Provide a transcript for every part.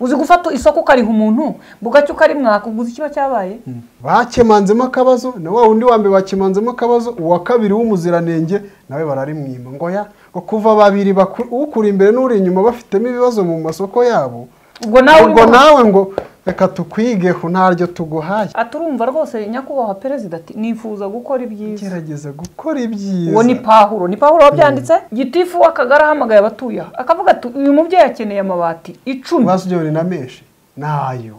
uzi gufata isoko ukariha umuntu bugacya ukarimwa wakuguza ikiba cyabaye bakemanzemo akabazo na wa wundi wa mbere bakemanzemo akabazo uwa kabiri w'umuziranenge nawe bararimwima ngo ya ngo kuva babiri baku- ukuri imbere n'uri inyuma bafitemo ibibazo mu masoko yabo ubwo nawe ubwo urimo- nawe ngo reka tukwige ku ntaryo tuguhaye aturumva rwose nyakubahwa perezida ati nifuza gukora ibyiza gerageza gukora uwo ni ibyiza pahuro ni pahuro wabyanditse gitifu w'akagari ahamagaye abatuye aha akavuga ati uyu mubyeyi akeneye amabati icumi bazijyane na menshi nayo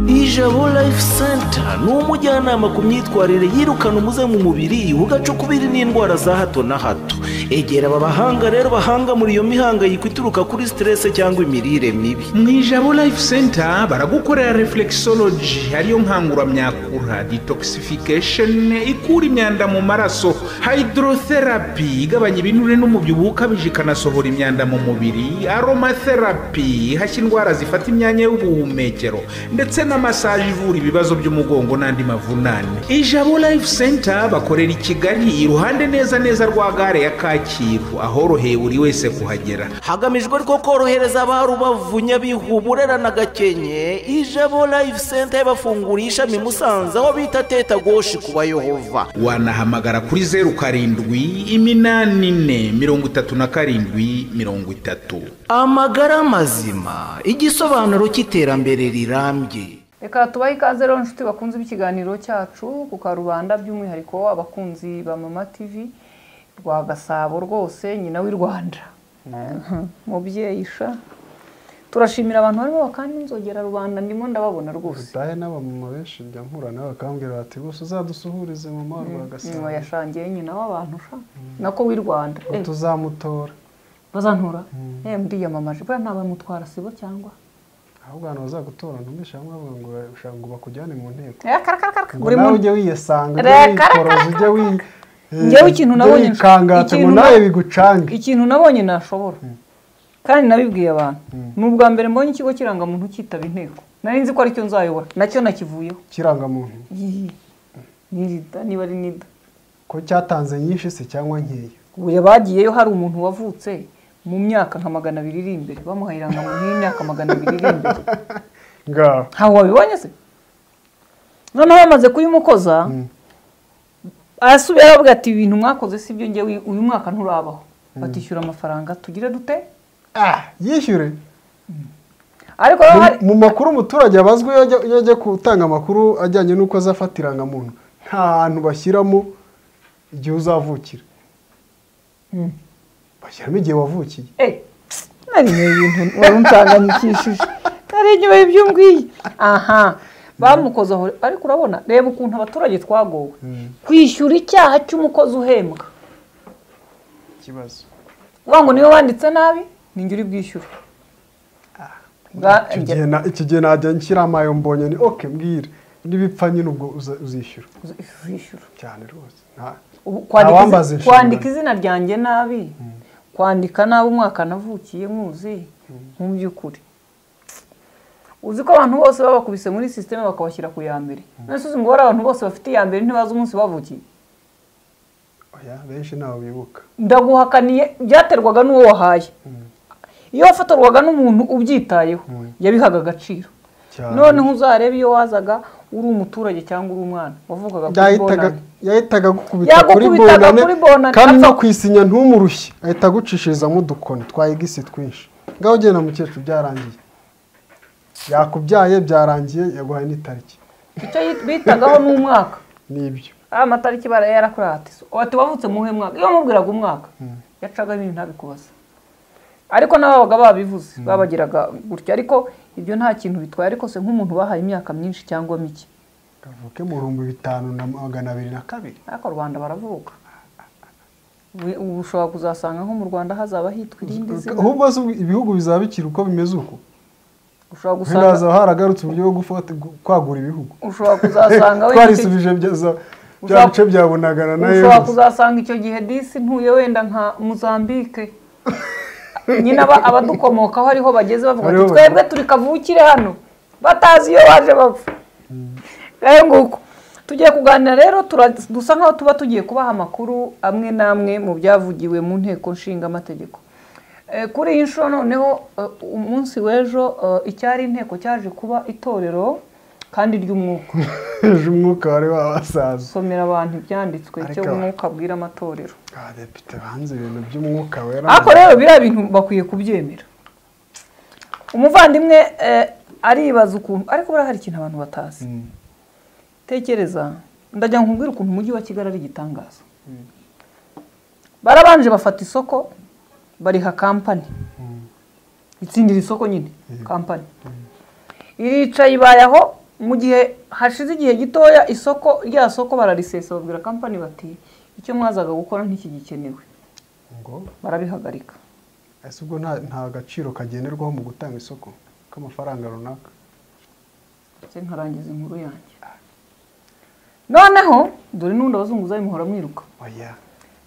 ijabo life center ni umujyanama ku myitwarire yirukana umuze mu mubiri ugaca ukubiri n'indwara za hato na hato egera aba bahanga rero bahanga muri iyo mihangayiko ituruka kuri stress cyangwa imirire mibi mu ijabo life center baragukorera reflexology ariyo nkanguramyakura detoxification ikura imyanda mu maraso hydrotherapy igabanya ibinure n'umubyibuho ukabije ikanasohora imyanda mu mubiri aromatherapy ihashya indwara zifata imyanya y'ubuhumekero ndetse na massage ivura ibibazo by'umugongo n'andi mavunane ijabo life center bakorera i kigali iruhande neza neza rwa gare ya kacyiru ahoroheye buri wese kuhagera hagamijwe rwo korohereza ba rubavu nyabihu burera na gakenke ijabo life center bafunguriye ishami musanze aho bita teta goshi ku bayehova wanahamagara kuri zeru karindwi iminani ine mirongo itatu na karindwi mirongo itatu amagara mazima igisobanuro cy'iterambere rirambye reka tubahe ikaze rero inshuti bakunze b'ikiganiro cyacu ku karubanda by'umwihariko abakunzi ba mama tv rwa gasabo rwose nyina w'i rwanda mubyeyi sha turashimira abantu barimo bakanda inzogera rubanda ndimo ndababona rwose dutahe n'abamama benshi njya mpura nawe bakambwira bati gusa uzadusuhurize mama wa nyuma rwagasabo yashangiye nyina w'abantu sha nako w'i rwanda ngo Eh, tuzamutora bazantura eh ndiyamamaje buriya ntabamutwara sibo cyangwa ahubwo abantu bazagutora ntumisha hamwe bavuga ngo ushaka ngo bakujyane mu nteko Eh, karakarakara ngo buri nawe muntu ujye wiyasanga ujye Reka, reka, wikoroza ujye wi Njyewe ikintu ujye nabonye- wikangata ngo ikintu na- nawe bigucange ikintu nabonye nashobora kandi nabibwiye abantu ni ubwa mbere mbonye ikigo kirangamuntu kitaba inteko nari nzi ko aricyo nzayobora nacyo nakivuyeho kirangamuntu Yii. ni nida niba ari nida ko cyatanze nyinshi se cyangwa nkeya ubu bagiyeyo hari umuntu wavutse mu myaka nka magana abiri iri imbere bamuhaye irangamuntu y'imyaka magana abiri iri imbere ngaho ntawe wabibonye se noneho bamaze kuyimukoza arasubira aravuga ati ibintu mwakoze si byo ngewe uyu mwaka nturabaho batishyura amafaranga tugire dute ah yishyure ariko rero hari Mu- mu makuru umuturage abazwi iyo ajya- iyo ajya gutanga amakuru ajyanye n'uko azafata irangamuntu nta hantu bashyiramo igihe uzavukira bashyiramo igihe wavukiye Eh, nari nyoye ibintu wari unsanganyikishije nari nyoye ibyo umbwiye aha bamukoze aho ariko urabona reba ukuntu abaturage twagowe kwishyura icyaha cy'umukozi uhembwa ikibazo uvuga ngo niba wanditse nabi ni njye uri bwishyure Bwa- Icyo gihe na- iki gihe najya nshyira amayo mbonye ni oke mbwira n'ibipfa nyine ubwo uza- uzishyura uzishyura cyane rwose nta- Ubu kwandika wambaza izi- inshingano. kwandika izina ryanjye nabi kwandika nabi umwaka navukiye nkuzi mu by'ukuri uzi ko abantu bose babakubise muri sisiteme bakabashyira ku ya mbere none se uzi ngo bariya abantu bose bafite iya mbere ntibazi umunsi bavukiye oya benshi ntawe bibuka ndaguhakaniye byaterwaga n'uwo wahaye iyo wafatorwaga n'umuntu ubyitayeho yabihaga agaciro Cyane. noneho uzarebe iyo wazaga uri umuturage cyangwa uri umwana wavugaga kuri yahitaga bonani yahitaga agukubita kuri Yagukubitaga bonane kuri bonane, kandi no apfa- kwisinya ntumurushye ahita agucishirizamo udukoni twa egisi twinshi ngaho ugenda mukecuru byarangiye yakubyaye byarangiye yaguhaye n'itariki icyo yit- bitagaho n'umwaka nibyo aya matariki bara yarakorera ati ati wavutse muhe mwaka iyo wamubwiraga umwaka yacaga ibintu ntabikubaza ariko n'ababaga babivuze babagiraga gutya ariko ibyo nta kintu bitwaye ariko se nk'umuntu bahaye imyaka myinshi cyangwa mike kavuke mu bihumbi bitanu na magana abiri na kabiri ariko u rwanda baravuka We- ubu ushobora kuzasanga nko mu rwanda hazaba hitwa irindi zina ahubwo se ubu ibihugu bizaba bikiri uko bimeze uko ushobora gusanga ntihaza haragarutse uburyo bwo gufata- gu- kwagura ibihugu ushobora kuzasanga wenda icyo gihe- twarisubije bya za- bya bice bya bunagana na ushobora yeruzi kuzasanga icyo gihe disi ntuye wenda nka muzambike nyine aba- abadukomokaho ariho bageze bavuga Ariho ati bageze. twebwe turi kavukire hano batazi iyo baje bapfa rero nguko tugiye kuganira rero tura- dusa nkaho tuba tugiye kubaha amakuru amwe n'amwe mu byavugiwe mu nteko nshinga amategeko Eh, kuri iyi nshuro noneho eh, umunsi w'ejo eh, icyari inteko cyaje kuba itorero kandi ry'umwuka ejo umwuka wari wabasaza somera abantu ibyanditswe icyo Ariko- umwuka abwira amatorero abadepite banze ibintu by'umwuka wera ariko rero biriya bintu bakwiye kubyemera umuvandimwe eh, aribaza ukuntu ariko buriya hari ikintu abantu batazi tekereza ndajya nkubwira ukuntu umujyi wa kigali ari igitangaza barabanje bafata isoko bariha kampani itsindira isoko nyine kampani iricaye ibayeho mu gihe hashize igihe gitoya isoko rya soko bararisesa babwira kampani bati icyo mwazaga gukora ntikigikenewe ngo barabihagarika ese ubwo nta nta gaciro kagenerwaho mu gutanga isoko k'amafaranga runaka ndetse nkarangiza inkuru yanjye noneho dore n'undi abazunguzayi muhora mwiruka oya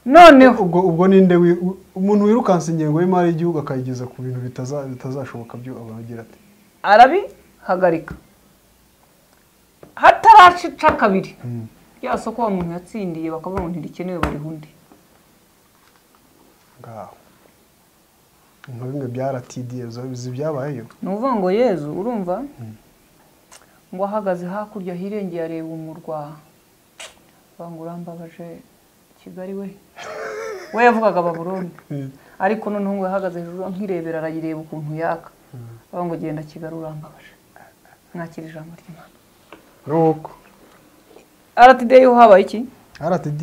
noneho ubwo ubwo ninde wi- u- umuntu wirukansa ingengo y'imari y'igihugu akayigeza ku bintu bitaza- bitazashoboka byo abagira ati arabihagarika hataracica kabiri rya soko wa muntu yatsindiye bakavuga ngo ntirikenewe bariha undi ngaho nka bimwe bya rtd bizi byabayeyo ni ukuvuga ngo yezu urumva ngo ahagaze hakurya hirengeye areba umurwa avuga ngo urambabaje kigali we we yavugaga baburoni ariko noneho ngo yahagaze hejuru nkirebera arayirebera ukuntu yaka avuga ngo genda kigali urambabaje mwakira ijambo ry'imana nuko aratideyi ho habaye iki rtd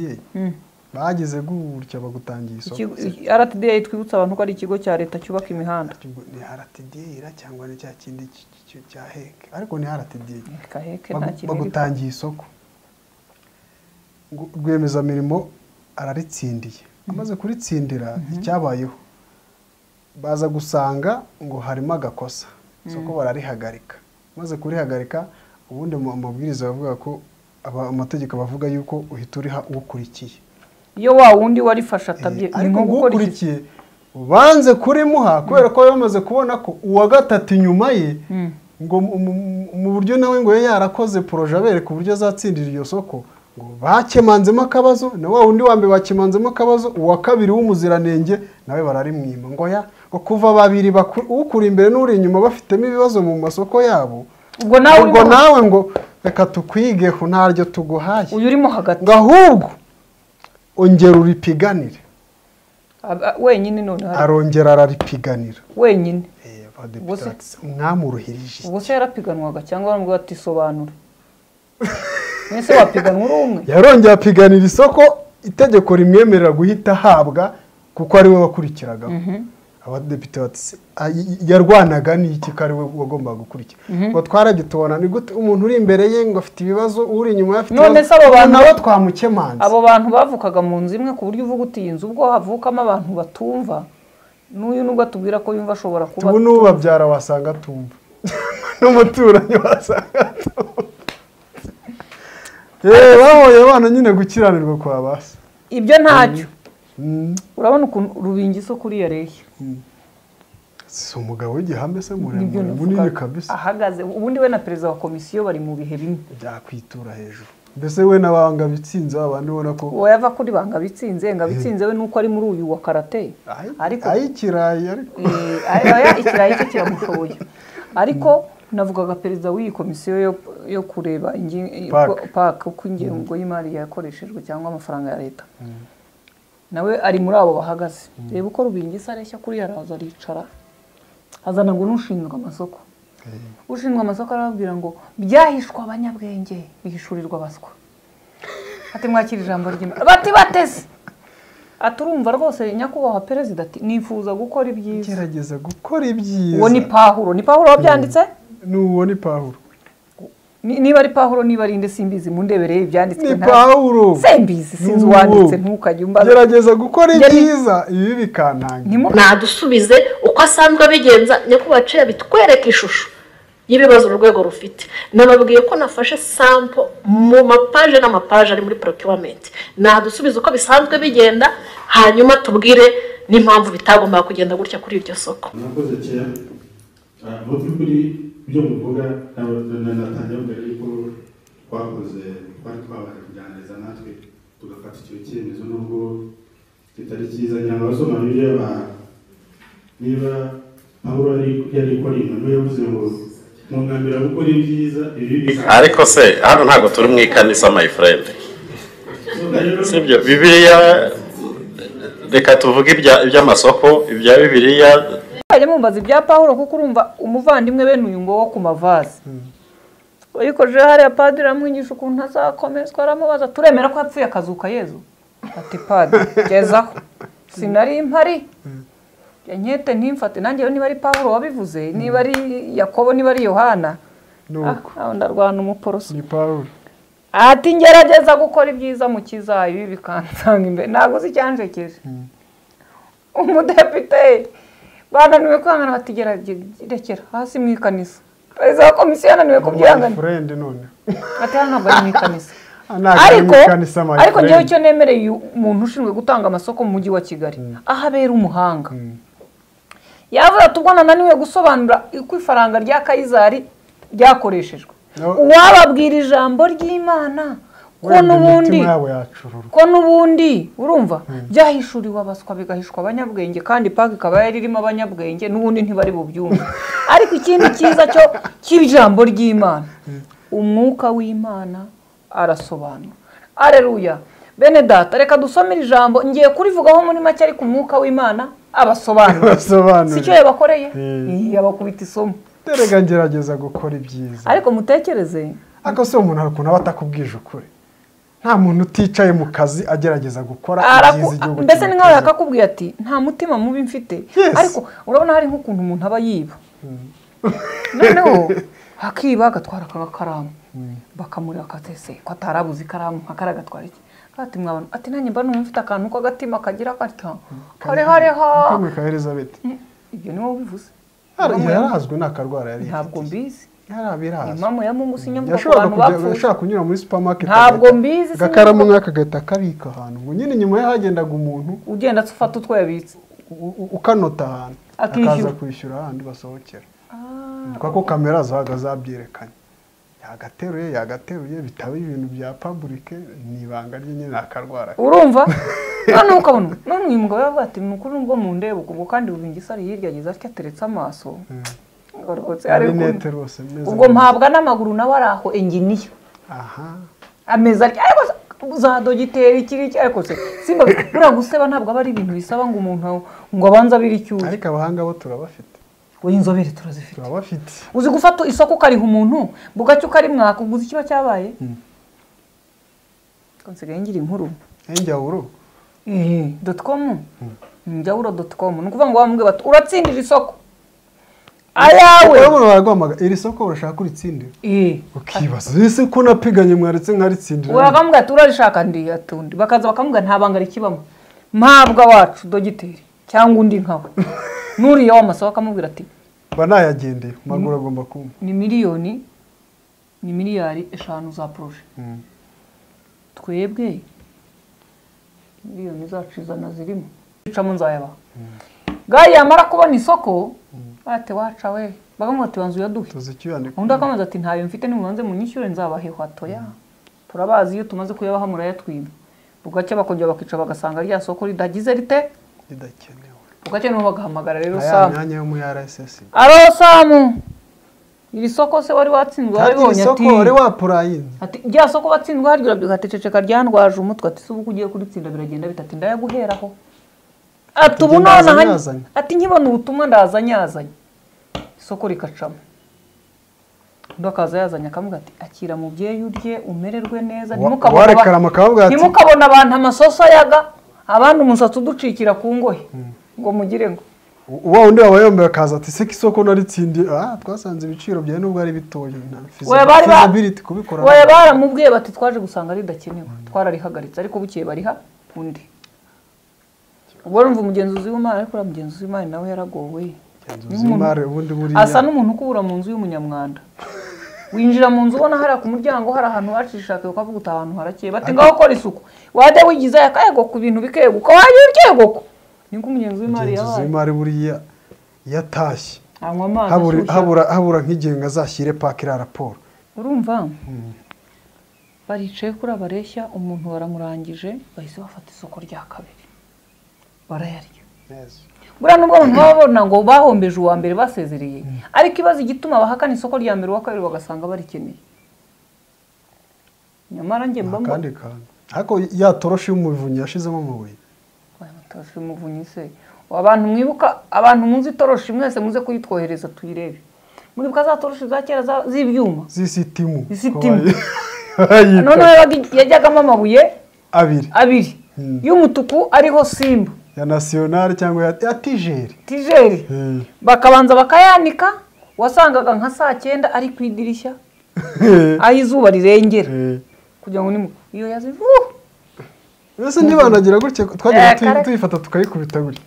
bagize gutya bagutangiye isoko Ikigo- RTDA twibutsa abantu ko ari ikigo cya leta cyubaka imihanda Ubwo ni rtd ra cyangwa ni cya kindi cy- cy- cya heke ariko ni rtd kaheke nta Bagu- kintu iri- bagutangiye isoko Ngo rwiyemezamirimo araritsindiye amaze kuritsindira icyabayeho baza gusanga ngo harimo agakosa isoko bararihagarika maze kurihagarika ubundi mu mabwiriza bavuga ko aba- amategeko bavuga yuko uhita uriha ukurikiye iyo wa wundi warifashe atabye Eh, ni ariko nko gukora iki ukurikiye banze kurimuha kubera ko bari bamaze kubona ko uwa gatatu inyuma ye ngo mu- mu- mu buryo nawe ngo ye yarakoze poroje abereka uburyo azatsindira iryo soko ngo bakemanzemo akabazo na wa wundi wa mbere bakemanzemo akabazo uwa kabiri w'umuziranenge nawe bararimwima ngo ya ngo kuva babiri baku- ukuri imbere n'uri inyuma bafitemo ibibazo mu masoko yabo ubwo nawe ubwo urimo- nawe ngo reka tukwigeho ntaryo tuguhaye uyu urimo hagati ngo ahubwo ongera uripiganire Aba- wenyine none hari- arongera araripiganira wenyine Ubwo se- abadepite mwamuruhirije ubwo se yarapiganwaga cyangwa baramubwira ati sobanura mwese wapiganwa uri umwe yarongeye apiganira isoko itegeko rimwemerera guhita ahabwa kuko ari we wakurikiragaho abadepite bati "Se, a- y- yarwanaga n'iki ko ari we wagombaga gukurikira ngo twarabye tubona ni gute umuntu uri imbere ye ngo afite ibibazo uri inyuma ye afite None ibibazo, se abo bantu- nawe twamukemanze abo bantu bavukaga mu nzu imwe ku buryo uvuga uti iyi nzu ubwo havukamo abantu batumva n'uyu nubwo atubwira ko yumva ashobora kuba tubu n'ubabyara wasanga atumva n'umuturanyi wasanga atumva yewe bahoye abana nyine gukiranirwa kwa basi ibyo ntacyo urabona ukuntu rubingi isoko uriya areshya si umugabo w'igihame se Nibyo muremure navuga. munini kabisa ahagaze ubundi we na perezida wa komisiyo bari mu bihe bimwe byakwitura hejuru mbese we n'abanga bitsinze abandi ubona ko uwo yava kuri banga bitsinze nga bitsinze we nuko ari muri uyu wa karate Ay- ariko ay'ikirayi ariko Eh, aya- ikirayi cye kiramushoboye ariko navugaga perezida w'iyi komisiyo yo- yo kureba ingi- Park. uko- park uko ingengo y'imari yakoreshejwe cyangwa amafaranga ya leta nawe ari muri abo bahagaze reba uko rubingisa areshya kuriya araza aricara azana ngo n'ushinzwe amasoko ushinzwe amasoko arababwira ngo byahishwa abanyabwenge bihishurirwa abaswa ati mwakira ijambo ry'imana bati bateze ati urumva rwose nyakubahwa perezida ati nifuza gukora ibyiza gerageza gukora ibyiza uwo ni pahuro ni pahuro wabyanditse ni uwo ni pawuro Ni- niba ari pahuro niba ari inde simbizi mundebereye ibyanditswe ni nta- pawuro simbizi sinzi Ni uwanditse uwo. ntukajye umbaza gerageza gukora Yari- ibyiza ibi bikantangira Ntimu- nadusubize uko asanzwe abigenza nyakubahwa ciya bitwereka ishusho y'ibibazo urwego rufite nababwiye ko nafashe sampo mu mapaje n'amapaje ari muri procurement nadusubize uko bisanzwe bigenda hanyuma tubwire n'impamvu bitagombaga kugenda gutya kuri iryo soko murakoze cyane Ah, mu by'ukuri ibyo muvuga nabo- na- na- natangiye mbere yuko twakoze twari twabaye kuganiriza natwe tugafata icyo cyemezo nubwo kitari cyiza nyamara abasoma bibiliya ba- niba pawulo yari yari ikora inyuma yavuze ngo mwunamira gukora ibyiza ibi bibi ariko se hano ntabwo turi mu ikanisa my friend sibyo bibiliya reka tuvuge ibya- iby'amasoko ibya bibiliya mujya mumbaza ibya pawuro kuko urumva umuvandimwe bene uyu ngo wo ku mavaze uyikojeho hariya padiri aramwigisha ukuntu azakomezwa aramubaza turemera ko yapfuye akazuka yezu ati padiri gezaho sinari mpari Ya nkete ntimfate nanjye niba ari pawuro wabivuze niba ari yakobo niba ari yohana ni Ah, uko nawe ndarwana umuporoso ni pawulo ati ngerageza gukora ibyiza mu kizayo ibi bikansanga imbere ntabwo uzi icyanjekeje umudepite bananiwe kwihangana bati "Gerage- rekera hasi mu ikanisa perezida wa komisiyo yananiwe kubyihangana furendi none ati hano ntabwo ari mu ikanisa ntabwo ari mu ariko kanisa my ariko ngewe friend icyo nemereye uyu muntu ushinzwe gutanga amasoko mu mujyi wa kigali aho abera umuhanga yavuze ati ubwo nananiwe gusobanura uko ifaranga rya kayizari ryakoreshejwe No. uwababwira ijambo ry'imana ko wenda n'ubundi imitima yabo yacururwa ko n'ubundi urumva byahishuriwe abaswa bigahishwa abanyabwenge kandi paka ikaba yari irimo abanyabwenge n'ubundi ntibari bubyumve ariko ikindi cyiza cyo cy'ijambo ry'imana umwuka w'imana arasobanura areruya bene data reka dusome iri jambo ngiye kurivugaho muri make ariko umwuka w'imana abasobanura si cyo basobanurira yabakoreye Mm. Ih, yabakubita isomo terega ngerageza gukora ibyiza ariko mutekereze ariko se umuntu hari ukuntu aba atakubwije ukuri nta muntu uticaye mu kazi agerageza gukora Araku- ibyiza igihugu mbese ni nkaho kimuteza. yakakubwiye ati nta mutima mubi mfite Yes. ariko urabona hari nk'ukuntu umuntu aba yiba noneho akiba agatwara akakaramu bakamurira akatese ko atarabuze ikaramu akara agatwara iki ati mwabona ati nanjye mba numva mfite akantu k'agatima kagira gatya karehareha kamwe ka elizabeth ibyo ni wowe ubivuze Yari- yarazwi ni akarwara yari ntabwo mbizi yari abirazwi imamu ya mungu sinyamuka ku yashobora bantu bapfuye yashobora kunyura muri supermarket Ntabwo agahita- mbizi, agakaramu sinumva. nk'aka agahita akabika ahantu ngo nyine inyuma ye hagendaga umuntu ugenda aca ufata utwo yabitse u- u- ukanota ahantu Akishyura. akaza kwishyura ahandi basohokera kuko ko kamera zabaga zabyerekanye yagateruye yagateruye bitaba ibintu bya paburike ni ibanga rye nyine akarwara urumva noneho ukabona none uyu mugabo yavuga ati ni ukuri nubwo mundeba ukubwo kandi bubingisa ari hirya ageze atyo ateretse amaso Ngarutse, ari rinete ukuntu- rwose meza ubwo mpabwa n'amaguru nawe ari aho enginiya aha ameza atya ariko se, za dogiteri kiri iki ariko se simba buriya guseba ntabwo aba ari ibintu bisaba ngo umuntu ngo abanze abira icyuzi ariko abahanga bo turabafite we inzobere turazifite turabafite uzi gufata isoko ukariha umuntu bugacya ukarimwaka uguze ikiba cyabaye Ubwo nsigaye ngira inkuru enjyawuru eee doti komu njyawuro doti komu ni ukuvuga ngo bamubwira bati uratsindira isoko ayawe urabona baraguhamagara iri soko urashaka kuritsindira eee ukibaza ese ko napiganye mwaretse nkaritsindira bakamubwira ati urarishaka ndi atundi bakaza bakamubwira nta banga rikibamo mpabwa wacu dogiteri cyangwa undi nkawe n'uriya w'amasoko akamubwira ati mba nayagendeye maguru agomba kumva ni miliyoni ni miliyari eshanu za poroje twebwe miliyoni zacu ijana zirimo icamo nzayabaha gari yamara kubona isoko bate waca we bakamubwira ati wanzu uyaduhe tuzi icyo yandika undi akambaza ati ntayo mfite nimubanze munyishyure nzabaheho atoya turabazi iyo tumaze kuyabaha murayatwiba bugacya bakongera bakica bagasanga rya soko ridagize rite ridakenewe bugacya niho bagahamagara rero na ya samu myanya yo muri rssb aro samu iri soko se wari watsinzwe kandi waribonye isoko ati wari wapurayini ati rya soko watsinzwe haryo urabyuka ati ceceka ryandwaje umutwe ati se ubu uko ugiye kuritsinda biragenda bitati ndayaguheraho ati ubu Ati, none ndaza aha nyazanye. ati nkibona ubutumwa ndaza nyazanye isoko rikacamo undi akaza yazanye akamubwira ati akira mubyeyi urye umererwe neza Wa- ntimukabone aba- warekarama akavuga ati- ntimukabone abantu amasoso ayaga abandi umusatsi uducikira ku ngohe ngo mugire ngo wa wundi waba yombi akaza ati seko isoko naritsindiye ah twasanze ibiciro byawe nubwo ari bitoya nta Oya, bari ba- feasibility kubikora oya baramubwiye bati twaje gusanga ridakenewe twararihagaritse ariko bukeye bariha undi ubwo urumva umugenzuzi w'imari ariko uriya mugenzuzi w'imari nawe yaragowe Umugenzuzi w'imari ubundi buriya asa n'umuntu ukubura mu nzu y'umunyamwanda winjira mu nzu ubona hariya ku muryango hari ahantu bacishaka ukavuga uti ahantu harakeye bati ngaho kora isuku wajya wigiza yakayego ku bintu bikeguka wajya urkego niko umugenzuzi w'imari umugenzuzi yabaye w'imari buriya yatashye anywa amazi habura ashyushye. habura habura nk'igihe ngo azashyire paka iriya raporo urumva baricaye kuri abareshya umuntu baramurangije bahise bafata isoko rya kabiri barayarya buriya nubwo abantu baba babona ngo bahombeje uwa mbere basezereye ariko ibaza igituma bahakana isoko rya mbere uwa kabiri bagasanga barikeneye nyamara njye mba mbona akandi kantu ariko ya toroshi y'umuvunyi yashizemo amabuye Oya, amatoroshi y'umuvunyi se abantu mwibuka abantu muzi itoroshi mwese muze kuyitwohereza tuyirebe muribuka za toroshi za kera za- z'ibyuma z'isitimu Isitimu. Ko bayi- noneho yabaga- yajyagamo amabuye abiri abiri y'umutuku ariho simba ya nasiyonari cyangwa ya ya tijeri tijeri Eh. bakabanza bakayanika wasangaga nka saa cyenda ari ku idirishya aho izuba rirengera Eh. kugira ngo nimu iyo yazivuhu mbese ntibanagira gutya Eh, twajyaga kare- tuyifata tukayikubita gutya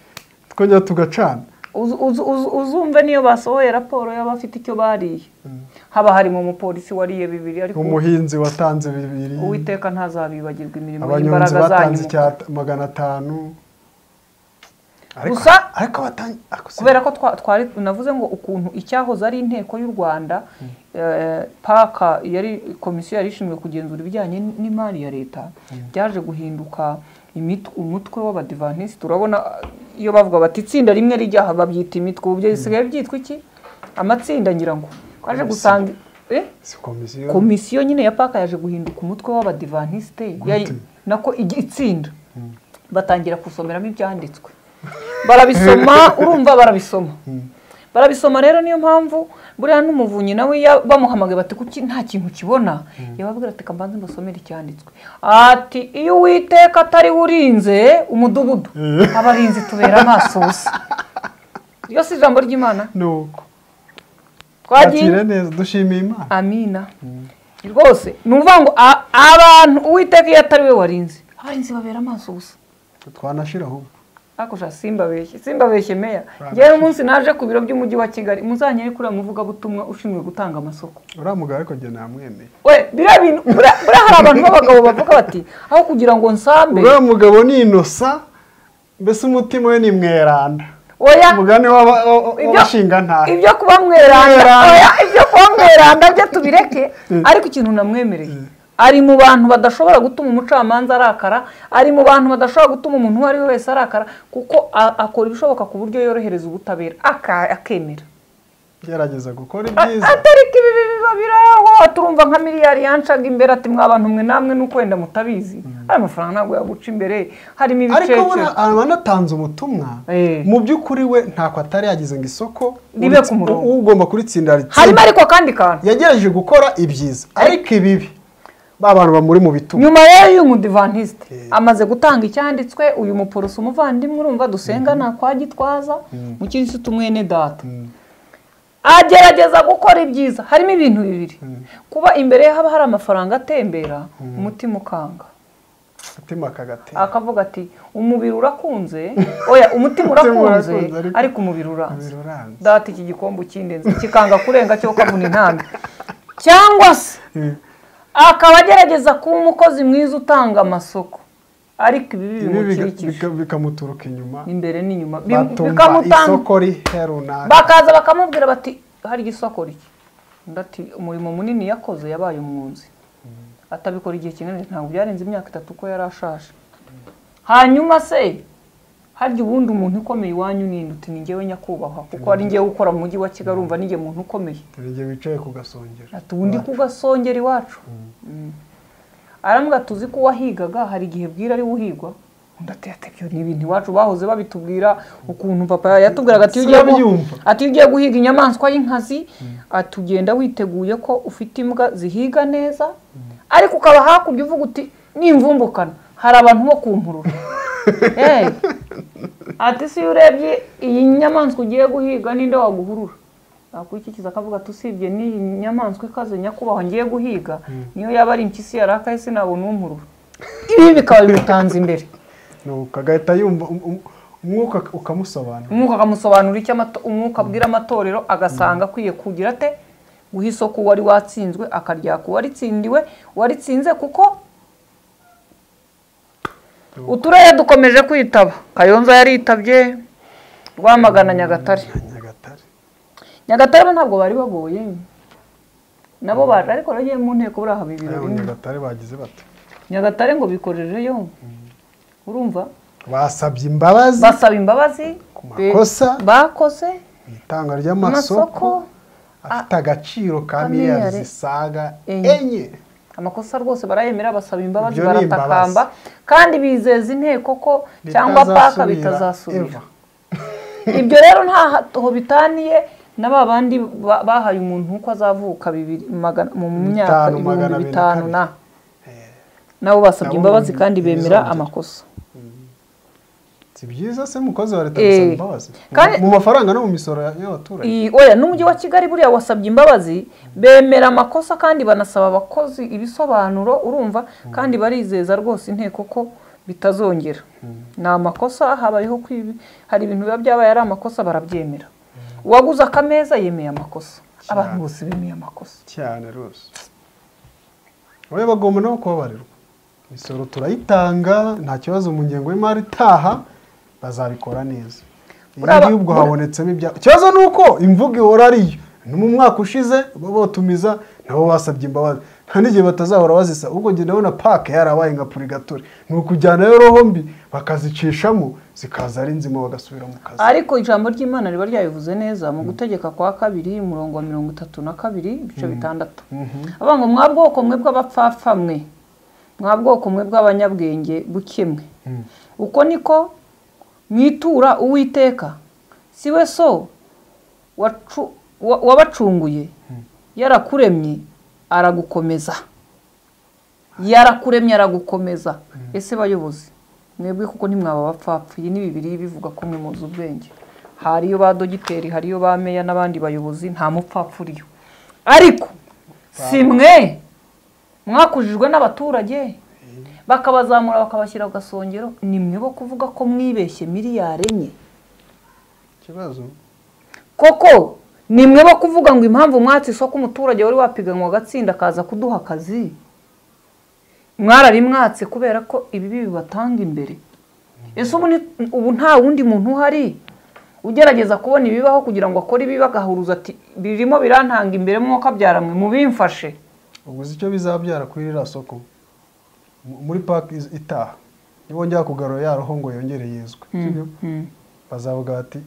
twongera tugacana Uzu- uzu- uzu- uzumve niyo basohoye raporo y'abafite icyo bariye haba harimo umupolisi wariye bibiri ariko umuhinzi watanze bibiri uwiteka ntazabibagirwa imirimo abanyonzi y'imbaraga zanyu batanze mukora. icyata magana atanu ariko Gusa- ariko batanze ariko se- kubera ko twa- twari navuze ngo ukuntu icyahoze ari inteko y'u rwanda eh, paka yari komisiyo yari ishinzwe kugenzura ibijyanye n'imari ya leta byaje guhinduka imitwe- umutwe w'abadivantisiti urabona ah, iyo bavuga bati itsinda rimwe rijya aha babyita imitwe ubu bisigaye byitwa iki amatsinda ngira ngo twaje gusanga eh? si komisiyo komisiyo nyine ya paka yaje guhinduka umutwe w'abadivantisite yari Gute? nako igi- itsinda batangira kusomeramo ibyanditswe barabisoma urumva barabisoma barabisoma rero niyo mpamvu buriya n'umuvunyi nawe iyo bamuhamagaye bati kuki nta kintu ukibona yababwira ati kambanze mbasomere icyanditswe ati iyo uwiteka atari we urinze umudugudu abarinzi tubera amaso gusa iryo si ijambo ry'imana nuko twagiye twakira neza dushimiye imana amina rwose ni ukuvuga ngo a- abantu uwiteka iyo atari we warinze abarinzi babera amaso gusa twanashiraho ubwo ariko sha simbabeshye simbabeshye meya ngewe umunsi naje ku biro by'umujyi wa kigali muzanyere kuri uyu muvugabutumwa ushinzwe gutanga amasoko uriya mugabo ariko njye namwemeye we biriya bintu buriya buriya hari abantu b'abagabo bavuga bati aho kugira ngo nsambe uriya mugabo ni inosa mbese umutima we ni mweranda oya umugani w'aba- wa- Ibyo- w'abashinga ntahe ibyo kuba mweranda Mweranda. oya, ibyo kuba mweranda byo tubireke ariko ikintu namwemereye ari mu bantu badashobora gutuma umucamanza arakara ari mu bantu badashobora gutuma umuntu uwo ari we wese arakara kuko a- akora ibishoboka ku buryo yorohereza ubutabera aka- akemera gerageza gukora A- ibyiza atariko ibi biba biraho turumva nka miliyari yancaga imbere ati mwa bantu mwe namwe nuko wenda mutabizi hari amafaranga ntabwo yaguca imbere harimo ariko ibicece buriya abanatanze ubutumwa Eh. mu by'ukuri we ntako atari yagize ngo isoko Ribe uritsi- ku murongo. u- ugomba kuritsinda harimo aritsinda ariko akandi kantu yagerageje gukora ibyiza ariko ibibi ba bantu bamuri mu bituma nyuma rero y'uyu mudivantisite amaze gutanga icyanditswe uyu muporoso umuvandimwe urumva dusenga nta kwa gitwaza mu kirisitu mwene data agerageza gukora ibyiza harimo ibintu bibiri kuba imbere ye haba hari amafaranga atembera umutima ukanga umutima kagatera akavuga ati umubiri urakunze oya umutima Umutima urakunze urakunze, ariko- ariko umubiri uranze Umubiri uranze. data iki gikombe ukindenze kikanga kurenga cyo ukavuna intambwe cyangwa se akaba agerageza kuba umukozi mwiza utanga amasoko ariko ibibi ibi biga- bimukikije bika- bikamuturuka inyuma imbere n'inyuma Bim- batumva bikamutanga isoko rihe runaka bakaza bakamubwira bati hari isoko rike undi ati umurimo munini yakoze yabaye umwunzi atabikora igihe kinini ntabwo byarenze imyaka itatu ko yari ashaje hanyuma se harya ubundi umuntu ukomeye iwanyu ninde uti ni njyewe nyakubahwa kuko ari njyewe ukora mu mujyi wa kigali urumva ninjye muntu ukomeye igihe wicaye ku gasongero ati ubundi kugasongera iwacu Mm. arambwira tuzi ko uwahigaga hari igihe bwira ari uhigwa undi ati ati ibyo ni ibintu iwacu bahoze babitubwira ukuntu papa yatubwiraga ati iyo ugiye gu- Sinabyumva. ati iyo ugiye guhiga inyamaswa y'inkazi ati ugenda witeguye ko ufite imbwa zihiga neza ariko ukaba hakurya uvuga uti nimvumbukana hari abantu bo kumpurura Eh. ati si iyo urebye iyi nyamaswa ugiye guhiga ninde waguhurura akurikiza akavuga ati usibye n'iyi nyamaswa ikaze nyakubahwa ngiye guhiga niyo yaba ari impyisi yarakaye sinabona umurura ibi bikaba bimutanze imbere nuko agahita yumva um- um- umwuka ukamusobanura umwuka akamusobanura icyo amato- umwuka abwira amatorero agasanga akwiye kugira ate guha isoko uwari watsinzwe akaryaka uwaritsindiwe uwaritsinze kuko uturere dukomeje kwitaba kayonza yaritabye rwamagana nyagatare nyagatare nyagatare bo ntabwo bari bagoye nabo baje ariko bagiye mu nteko buriya haba ibiro Abo bimwe nyagatare bagize bati nyagatare ngo bikorereyo urumva basabye imbabazi basaba imbabazi Ku makosa. be- bakoze mu itanga amasoko ry'amasoko afite agaciro ka ka miliyari miliyari zisaga enye. enye amakosa rwose barayemera basaba imbabazi Ibyo ni baratakamba kandi bizeza inteko ko cyangwa paka Bitazasubira bitazasubira ever. ibyo rero ntaho bitaniye na ba bandi ba- bahaye umuntu uko azavuka bibiri magana- mu myaka Bitanu, magana ibihumbi abiri na bitanu kabiri. na nabo basabye Nabo imbabazi mu- kandi bemera bizongera. amakosa si byiza se umukozi wa leta Eh, gusaba imbabazi Mu- kandi- mu mafaranga no mu misoro y'abaturage Iyi- oya n'umujyi wa kigali buriya wasabye imbabazi bemera amakosa kandi banasaba abakozi ibisobanuro urumva kandi barizeza rwose inteko ko bitazongera ni amakosa habayeho kwibi hari ibintu biba byabaye ari amakosa barabyemera uwaguze akameza yemeye amakosa abantu bose bemeye amakosa cyane rwose wowe bagomba no kubabarirwa imisoro turayitanga nta kibazo mu ngengo y'imari itaha bazabikora neza iyo Buriya ba- gihugu habonetsemo ibyago ikibazo ni uko imvugo ihora ari yo ni mu mwaka ushize bo botumiza nabo basabye imbabazi nta n'igihe batazahora bazisa ubwo njye ndabona pake yarabaye nka purigatori ni ukujyanayo roho mbi bakazicishamo zikaza ari nzima bagasubira mu kazi ariko ijambo ry'imana riba ryabivuze neza mu gutegeka kwa kabiri umurongo wa mirongo itatu na kabiri ibice bitandatu avuga ngo mwa bwoko mwe bw'abapfapfa mwe mwa bwoko mwe bw'abanyabwenge buke mwe uko niko mwitura uwiteka si we so wacu- wa- wabacunguye yarakuremye aragukomeza yarakuremye aragukomeza ese bayobozi mwebwe kuko ntimwaba abapfapfa iyi ni bibiri bivuga ko mwe muzi ubwenge hariyo ba dogiteri hariyo ba meya n'abandi bayobozi nta mupfapfa uriyo ariko si mwe mwakujijwe n'abaturage bakabazamura bakabashyira ku gasongero ni mwe bo kuvuga ko mwibeshye miliyari enye ikibazo koko ni mwe bo kuvuga ngo impamvu mwatse isoko umuturage wari wapiganwa agatsinda akaza kuduha akazi mwarabimwatse kubera ko ibibi bibatanga imbere ese ubu ni- ubu nta wundi muntu uhari ugerageza kubona ibibaho kugira ngo akore ibibi agahuruza ati birimo birantanga imbere mwuka byaramwe mubimfashe uguze icyo bizabyara kuri ririya soko mu- muri paki iz- itaha nibongera kugarura ya roho ngo yongere yezwe sibyo? bazavuga bati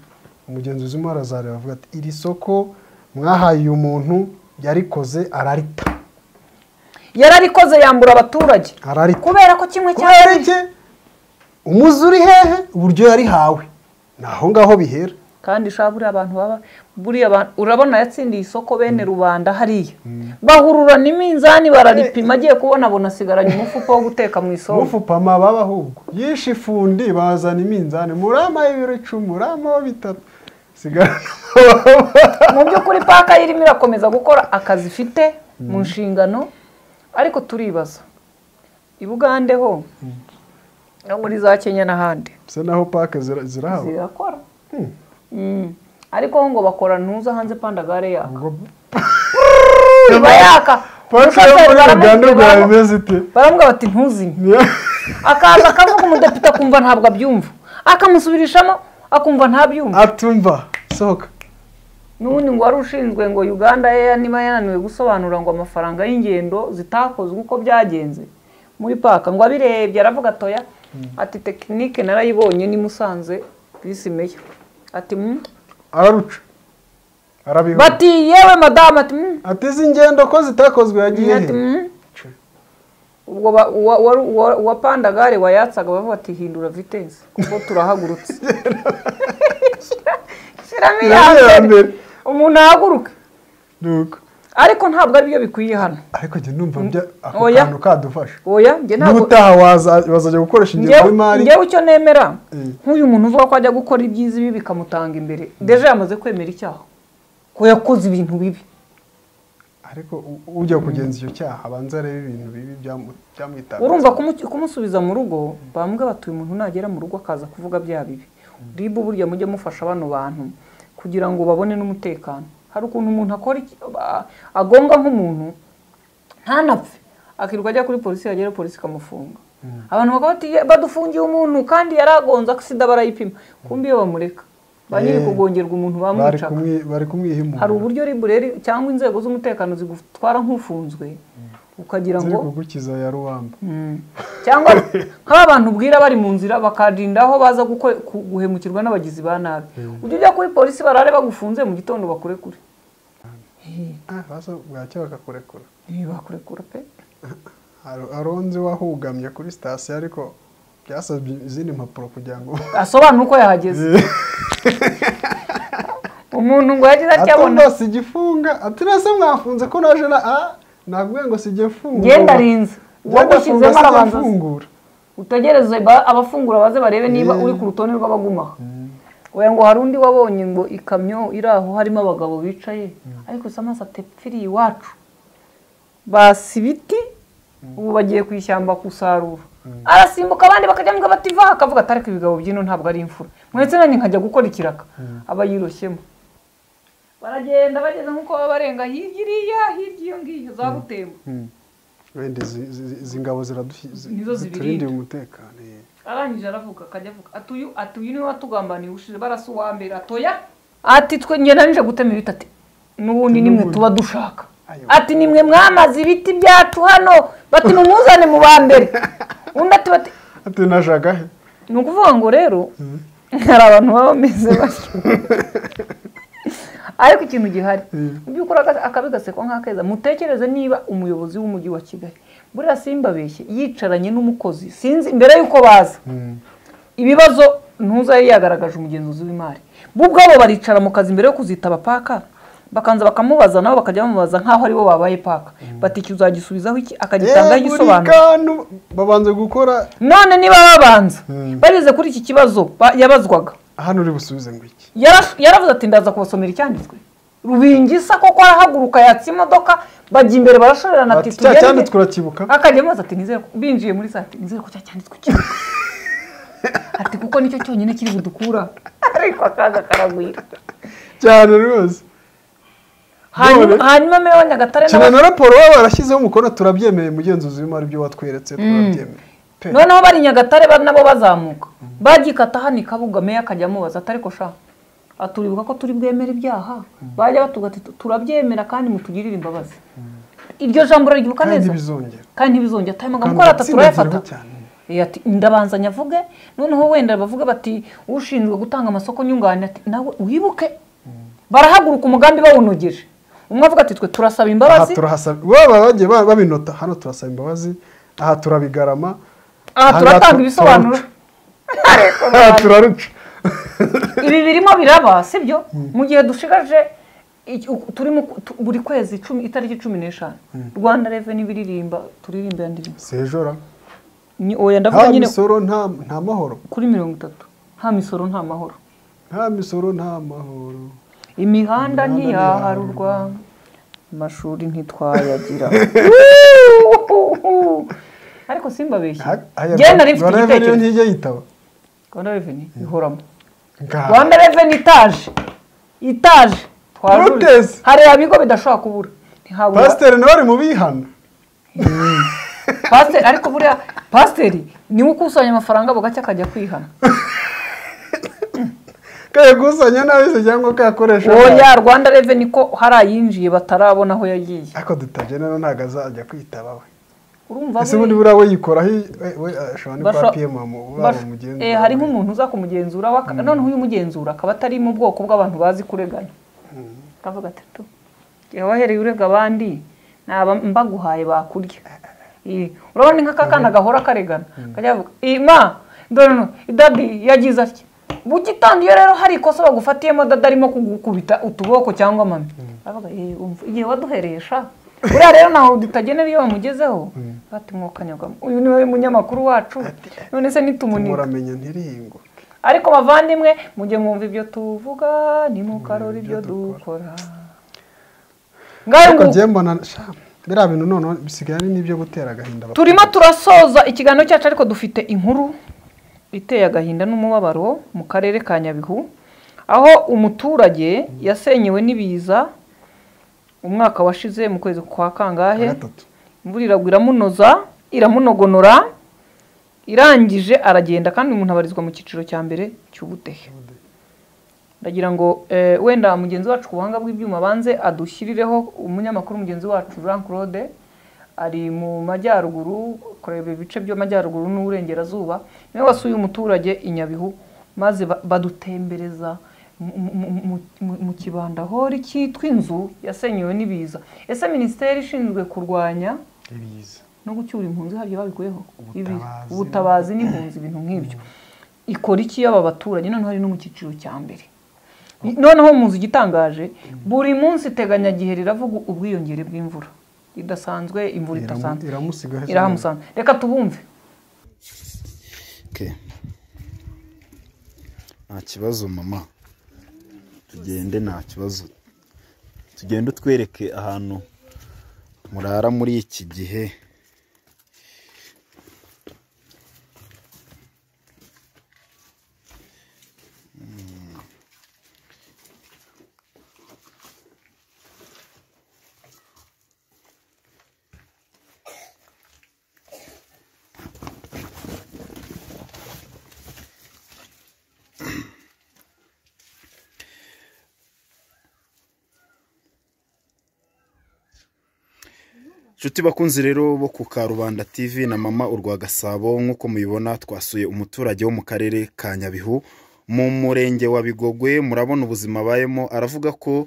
umugenzuzi urimo arazareba avuga ati iri soko mwahaye uyu muntu yarikoze ararita yararikoze yambura abaturage ararita kubera ko kimwe cya kubera iki umuzi uri hehe uburyo yarihawe ni aho ngaho bihera kandi shaba buriya abantu baba buriya abantu urabona yatsindiye isoko bene rubanda hariya bahururana iminzani bararipima agiye kubona abona asigaranye umufuka wo guteka mu isoko mufupama baba ahubwo yishe ifundi bazana iminzani muramaho ibiro icumi muramaho bitatu sigara mu by'ukuri paka irimo irakomeza gukora akazi ifite mu nshingano ariko turibaza i Bugande ho no muri za Kenya n'ahandi bisa naho pake zira- zirahawe zirakora Mm. ariko ho ngo bakora ntuza hanze pandagare yaka ubwo iba yaka pake yo muri Umushoferi uganda baramubwira rwa ngo- bimeze ite baramubwira bati ntuzimye Niyo- akaza akavuga umudepite akumva ntabwo abyumva akamusubirishamo akumva ntabyumva atumva sohoka n'ubundi ngo wari ushinzwe ngo uganda ye niba yananiwe gusobanura ngo amafaranga y'ingendo zitakozwe uko byagenze muri paka ngo abirebye aravuga atoya ati tekinike narayibonye ni musanze visi meya ati "Mm." araruca arabiha bati yewe madamu ati "Mm." ateze ingendo ko zitakozwe yagiye ati he "Mm." ubwo ba- uwa- uwa- uwa- uwa pandagare wayatsaga bavuga ati hindura vitensi kuko turahagurutse shyiramo iya Shyiramo mbere iya mbere. umuntu ahaguruke nuko ariko ntabwo aribyo bikwiye hano ariko njye numva bya ako Oya. kantu kadufasha oya njye ntabwo n'ubutaha waza- bazajya gukoresha ingengo y'imari ngewe icyo nemera Mm. nk'uyu muntu uvuga ko ajya gukora ibyiza ibi bikamutanga imbere deje yamaze kwemera icyaha ko yakoze ibintu bibi ariko u- ujya kugenza icyo cyaha abanza arebe ibintu bibi byamu- byamwitabye urumva kumu- kumusubiza mu rugo bamuga batuye umuntu nagera mu rugo akaza kuvuga bya bibi ribu burya mujye mufasha bano bantu kugira ngo babone n'umutekano hari ukuntu umuntu akora iki- a- agonga nk'umuntu ntanapfe akirirwa ajya kuri polisi yagera polisi ikamufunga abantu bakaba bati "Ye, badufungiye umuntu kandi yaragonze agisida barayipima kumbi iyo bamureka ba nyiri Eh, kugongerwa umuntu bari bamwicaga kumwi- bari kumwihimura hari uburyo ribureri cyangwa inzego z'umutekano zigutwara nk'ufunzwe ukagira ziri ngo kugukiza ya ruwamba cyangwa nk'abantu ubwira bari mu nzira bakarinda aho baza guko- ku- guhemukirwa n'abagizi ba nabi ujya ujya kuri polisi barare bagufunze mu gitondo bakurekure Ah, baza bwacya bakakurekura Eh, bakurekura pe Aro- aronzi wahugamye kuri sitasiyo ariko byasabye izindi mpapuro kugira ngo asobanura uko yahageze umuntu ngo yagize atya abona atumba sigifunga ati nase mwafunze ko naje na a nabwiye ngo sijye mfungura genda arinze Ngenda funga, uwagushyizemo sijya arabanza mfungura utegereze ba- abafungura baze barebe niba uri ku rutonde rw'abagumaho oya ngo hari undi wabonye ngo ikamyo iri aho harimo abagabo bicaye ariko isa amaso atepfiriye iwacu basi ibiti ubu bagiye ku ishyamba gusarura arasimbuka abandi bakajya ngo bativa akavuga ati ariko ibigabo by'ino ntabwo ari imfura mwetse nanjye nkajya gukora ikiraka aba yiroshyemo baragenda bageze nk'uko baba barenga hirya iriya hirya iyo ngiyo za butembo wenda izi- izi izi ngabo ziradufi- zi- Nizo ziturindiye zibirinda. umutekano eh. arangije aravuga akajya avuga atuyu atuyu niwe watugambaniye ushije barasa uwa mbere atoya ati twe njye nanije gutema ibiti ati n'ubundi nimwe tuba dushaka Ayo. ati nimwe mwamaze ibiti byacu hano bati mumuzane mu ba mbere undi ati bati ati najyaga he ni ukuvuga ngo rero hari abantu baba bameze batyo ariko ikintu gihari mu by'ukuri aka- akabi gasekwa nk'akeza mutekereze niba umuyobozi w'umujyi wa kigali buriya simbabeshye yicaranye n'umukozi sinzi mbere y'uko baza ibibazo ntuza yari yagaragaje umugenzuzi w'imari bo ubwabo baricara mu kazi mbere yo kuzitaba paka bakanza bakamubaza nabo bakajya bamubaza nk'aho aribo babaye paka bati iki uzagisubizaho iki akagitangaho Eh, igisobanuro kantu babanza gukora none niba babanza Mm. bageze kuri iki kibazo ba- yabazwaga hano uri busubize ngo iki Yara- yaravuze ati ndaza kubasomera icyanditswe rubingisa koko arahaguruka yatsa imodoka bajya imbere barashorerana Ati, ati cya tugende." cyanditswe urakibuka akajya amazi ati nizere ko binjiye muri saa ati nizere ko cya cyanditswe cyane ati kuko nicyo cyonyine kiri budukura ariko akaza karagwira cyane rwose hanyuma hanyuma meya wa nyagatare cyane nawe- na raporo waba warashyizeho umukono turabyemeye mugenzuzi w'imari ibyo watweretse turabyemeye pe noneho bari nyagatare ba- nabo bazamuka bagikata hano ikabuga meya akajya amubaza ati ariko sha aturibuka ko turi bwemere ibyaha bajya batuga ati turabyemera kandi mutugirire imbabazi iryo jambo uraryibuka kandi neza bizongera kandi ntibizongera atari Kandi amagambo uko ari atatu urayafata uratsindagireho cyane Eh, ati ndabanza nyavuge noneho wenda bavuge bati ushinzwe gutanga amasoko nyunganire ati nawe wibuke barahaguruka umugambi bawunogeje umwe avuga ati twe turasaba aha imbabazi turahasaba baba bagiye ba- babinota hano turasaba imbabazi aha turabigarama aha turatanga ibisobanuro aha turaruca ibi birimo biraba sibyo mu gihe dushigaje iki- uku- turimo ku- tu- buri kwezi icumi- itariki cumi n'eshanu rwanda reveni biririmba turirimba ya ndirimbo sejora Ni- oya ndavuga nta nyine misoro nta nta mahoro kuri mirongo itatu nta misoro nta mahoro nta misoro nta mahoro imihanda Imihanda ntiyaharurwa amashuri ntitwayagira ariko simbabeshye njyewe nari mfite reveni igitekerezo ntijya yitaba rwanda reveni ihoramo Ngaha. rwanda reveni itaje itaje twarurira Protest. hari ibigo bidashobora kubura ntihabura pasiteri nawe ari mu bihano pasiteri ariko buriya pasiteri niwe ukusanya amafaranga bugacya akajya kwihana kayakusanya nawe cyangwa kayakoresha oya rwanda reveni ko hari ayinjiye batarabona aho yagiye ariko dutabye rero ntabwo azajya kwitaba we urumva ese ubundi buriya we yikoraho i- we- we ashobora no kwa Basho- piyemu waba basho- umugenzi eh, hari nk'umuntu uza kumugenzura waka- noneho uyu mugenzura akaba atari mu bwoko bw'abantu bazi kuregana akavuga ati tu jya wahereye urega abandi naba mbaguhaye bakurya Eh, urabona nk'aka kana gahora karegana kajya avuga ima dore no dadi yagize atya bugitondo iyo rero hari ikosa bagufatiyemo dada arimo kugukubita utuboko cyangwa mami aravuga "Eh, umva igihe waduheresha buriya rero ntaho dutagenera iyo bamugezeho bati mwokanyagamo uyu niwe munyamakuru wacu none se nitumunika muramenya ntirihingo ariko bavandimwe mujye mwumva ibyo tuvuga nimukarora ibyo dukora ngayo ariko nguko. njyewe mbona sha, biriya bintu noneho bisigaye ari n'ibyo gutera agahinda abaturage. turimo turasoza ikiganiro cyacu ariko dufite inkuru iteye agahinda n'umubabaro mu karere ka nyabihu aho umuturage yasenyewe n'ibiza umwaka washize mu kwezi kwa kangahe gatatu imvura iragwa iramunoza iramunogonora irangije aragenda kandi umuntu abarizwa mu cyiciro cya mbere cy'ubudehe ndagira ngo eh, wenda mugenzi wacu ku buhanga bw'ibyuma banze adushyirireho umunyamakuru mugenzi wacu jean claude ari mu majyaruguru kureba ibice by'amajyaruguru n'uburengerazuba niwe wasuye umuturage i nyabihu maze ba- badutembereza mu- mu- mu- mu kibanda hori cyitwa inzu yasenyewe n'ibiza ese minisiteri ishinzwe kurwanya ibiza no gucyura impunzi harya babikuyeho Ibi- Ubutabazi. ubutabazi n'impunzi ibintu nk'ibyo ikora iki y'aba baturage noneho hari no mu cyiciro cya mbere noneho muzi igitangaje buri munsi iteganyagihe riravuga ubwiyongere bw'imvura idasanzwe imvura Iramu- idasanzwe iramusiga ahetse irahamusanga reka tubumve Okay. nta kibazo mama tugende nta kibazo tugende utwereke ahantu murara muri iki gihe Mm. inshuti bakunzi rero bo ku karubanda tv na mama urwa gasabo nk'uko mubibona twasuye umuturage wo mu karere ka nyabihu mu murenge wa bigogwe murabona ubuzima abayemo aravuga ko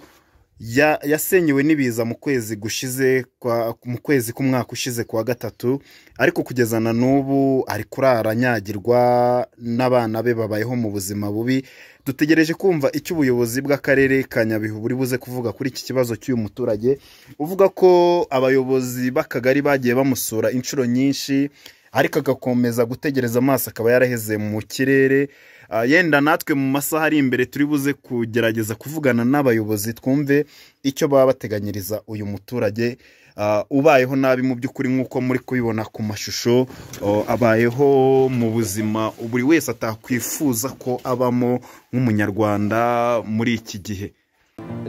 ya- yasenyewe n'ibiza mu kwezi gushize kwa- mu kwezi k'umwaka ushize kwa gatatu ariko kugeza na n'ubu ari kurara anyagirwa n'abana be babayeho mu buzima bubi dutegereje kumva icyo ubuyobozi bw'akarere ka nyabihu buri buze kuvuga kuri iki kibazo cy'uyu muturage uvuga ko abayobozi b'akagari bagiye bamusura inshuro nyinshi ariko agakomeza gutegereza amaso akaba yaraheze mu kirere Ah, yenda natwe mu masaha ari imbere turi buze kugerageza kuvugana n'abayobozi twumve icyo baba bateganyiriza uyu muturage ah, ubayeho nabi mu by'ukuri nk'uko muri kubibona ku mashusho oh, abayeho mu buzima buri wese atakwifuza ko abamo nk'umunyarwanda muri iki gihe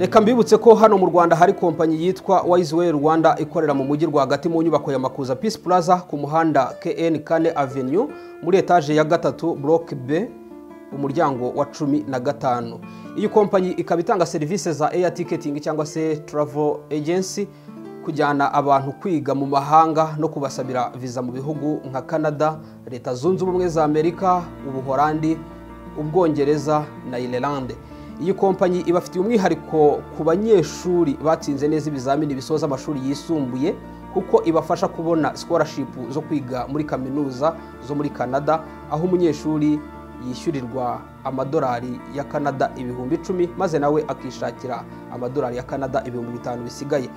reka mbibutse ko hano mu rwanda hari kompanyi yitwa wayiziweyi rwanda ikorera mu mujyi rwagati mu nyubako ya makuza peace plaza ku muhanda kn kane avenue muri etaje ya gatatu block b umuryango wa cumi na gatanu iyi kompanyi ikaba itanga serivisi za air ticketing cyangwa se travel agency kujyana abantu kwiga mu mahanga no kubasabira viza mu bihugu nka canada leta zunze ubumwe za amerika ubuhorandi ubwongereza na irelande iyi kompanyi ibafitiye umwihariko ku banyeshuri batsinze neza ibizamini bisoza amashuri yisumbuye kuko ibafasha kubona sikorashipu zo kwiga muri kaminuza zo muri canada aho umunyeshuri yishyurirwa amadolari ya canada ibihumbi icumi maze nawe akishakira amadolari ya canada ibihumbi bitanu bisigaye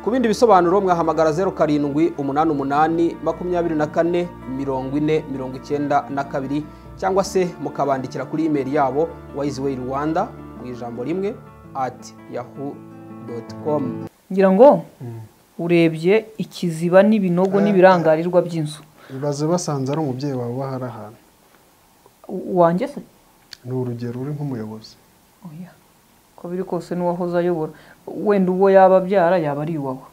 ku bindi bisobanuro mwahamagara zeru karindwi umunani umunani makumyabiri na kane mirongo ine mirongo icyenda na kabiri cyangwa se mukabandikira kuri imeri yabo wayiziweyi rwanda mu ijambo rimwe ati yahu doti komu ngira ngo urebye ikiziba n'ibinogo n'ibirangarirwa by'inzu ibaze basanze ari umubyeyi wawe wahari ahantu U- uwanjye se ni urugero uri nk'umuyobozi Oya. uko biri kose n'uwahoze ayobora wenda ubwo yaba abyara yaba ari iwawe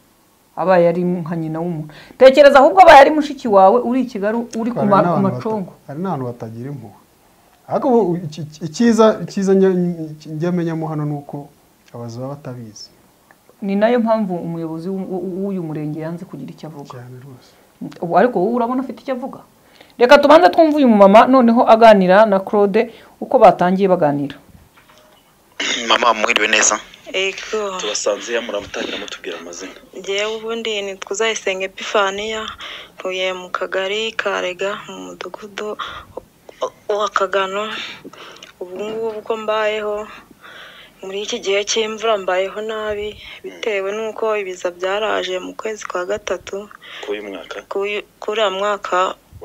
abaye ari nka nyina w'umuntu tekereza ahubwo abaye ari mushiki wawe uri i kigali uri ku ma- ku Hari n'abantu bata- macongo hari n'ahantu batagira impuhwe ariko ubu iki- iki- icyiza icyiza njya- njya menyamo hano ni uko abazi baba batabizi ni nayo mpamvu umuyobozi w'u- w'u- w'uyu murenge yanze kugira icyo avuga cyane rwose Ubu ariko wowe urabona afite icyo avuga reka tubanze twumve uyu mumama noneho aganira na claude uko batangiye baganira mama mwiriwe neza Ego, tubasanze muramutangira mutubwira amazina njyewe ubundi ni tuzayisenge epifaniya ntuye mu kagari karega mu mudugudu wa- wa kagano ubu ngubu uko mbayeho muri iki gihe cy'imvura mbayeho nabi bitewe n'uko ibiza byaraje mu kwezi kwa gatatu k'uyu mwaka k'uyu- k'uriya mwaka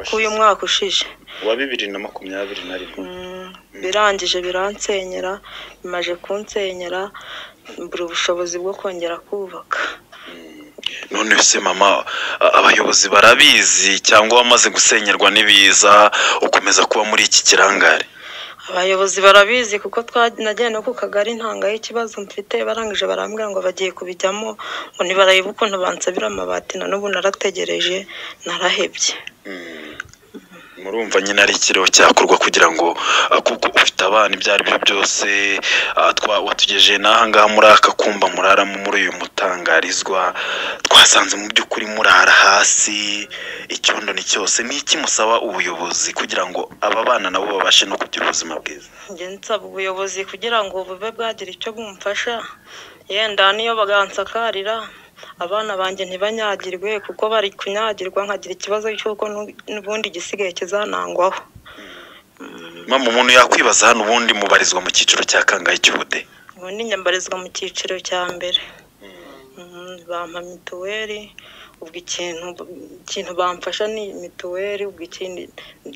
k'uyu mwaka ushije wa bibiri na makumyabiri na rimwe Mm, birangije biransenyera bimaje kunsenyera mbura ubushobozi bwo kongera kubaka none se mama a- abayobozi barabizi cyangwa wamaze gusenyerwa n'ibiza ukomeza kuba muri iki kirangare abayobozi barabizi kuko twa- nagiye no ku kagari ntangaho ikibazo mfite barangije barambwira ngo bagiye kubijyamo ngo ntibarebe ukuntu bansabira amabati na n'ubu narategereje narahebye murumva nyine ari ikiriho cyakorwa kugira ngo ah, kuko ufite abana ibyo ari byo byose ah, twa- watugejeje n'aha ngaha muri aka kumba muraramo muri uyu mutangarizwa twasanze mu by'ukuri murara hasi icyondo ni cyose ni iki musaba ubuyobozi kugira ngo aba bana nabo babashe no kugira ubuzima bwiza njye nsaba ubuyobozi kugira ngo bube bwagira icyo bumfasha yenda niyo bagansakarira abana banjye ntibanyagirwe kuko bari kunyagirwa nkagira ikibazo cy'uko nu- n'ubundi igisigaye kizanangwaho mama umuntu yakwibaza hano ubundi mubarizwa mu cyiciro cya kangahe cy'ubude ubundi nyambarizwa mu cyiciro cya mbere Mhm, bampa mituweli ubwo ikintu ikintu bamfasha ni mituweli ubwo ikindi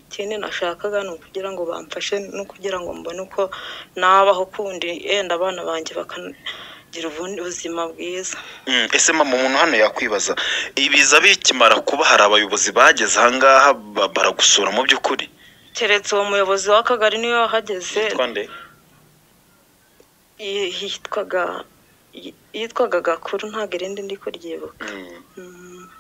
ikindi nashakaga ni ukugira ngo bamfashe no kugira ngo mbone uko nabaho kundi yenda abana banjye bakanagira ubundi buzima bwiza Mm, ese mama umuntu hano yakwibaza ibiza bikimara kuba hari abayobozi bageze ahangaha ba- baragusura mu by'ukuri keretse uwo muyobozi w'akagari niwe wahageze twande yi- yitwaga yi- yitwaga gakuru ntabwo irindi ndi kuryibuka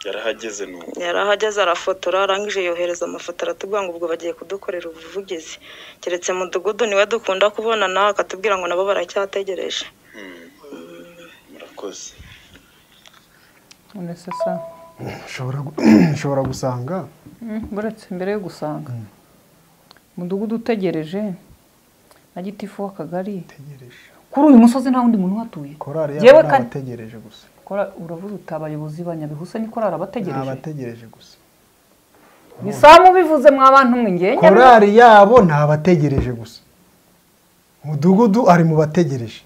yarahageze nubu yari ahageze arafotora arangije yohereza amafoto aratubwira ngo ubwo bagiye kudukorera ubuvugizi keretse mudugudu niwe dukunda kubonana akatubwira ngo nabo baracyategereje murakoze none se Ushobora gu- ushobora gusanga Mm, buretse mbere yo gusanga umudugudu utegereje na gitifu w'akagari kuri uyu musozi nta wundi muntu uhatuye korari Yewe yabo kandi- n'abategereje gusa Kora- uravuze uti abayobozi ba nyabihusa ni korari abategereje n'abategereje gusa bisamu bivuze mwa bantu mwe ngewe nyabihu- korari yabo ni abategereje gusa umudugudu ari mu bategereje